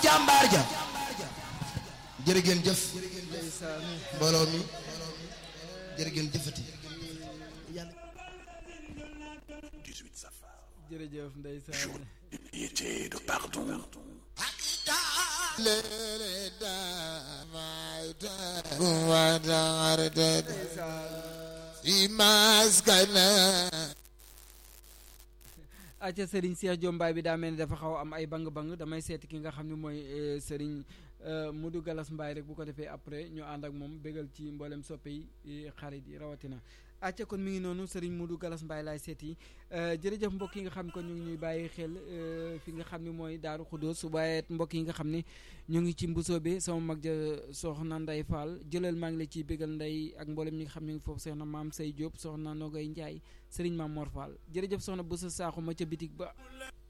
jàmbaar ja jërë ngeen jëf mbooloo mi jërë ngeen jëfati jërëjëf ndeysaan Piété de pardon. acca Serigne Cheikh Jombaay bi daa mel ni dafa xaw am ay bang-bang damay seeti ki nga xam ne mooy Serigne Modou Galas Mbaye rek bu ko defee après ñu ànd ak moom bégal ci mboolem soppe yi xarit yi rawatina acca kon mi ngi noonu Serigne Modou Galas Mbaye laay seeti jërëjëf mbokk yi nga xam ko ñu ngi ñuy bàyyi xel fi nga xam ne mooy Daaru Xudóos waaye mbokk yi nga xam ne ñu ngi ci mbusoo bi sama mag ja soxna Nday Fall jëlal maa ngi la ciy bégal nday ak mboolem ñi nga xam ne ngi foofu soxna maam Say Diop soxna Nogay Ndiaye Serigne Maam Mor Fall jërëjëf soxna bu sa saaxu ma ca bitig ba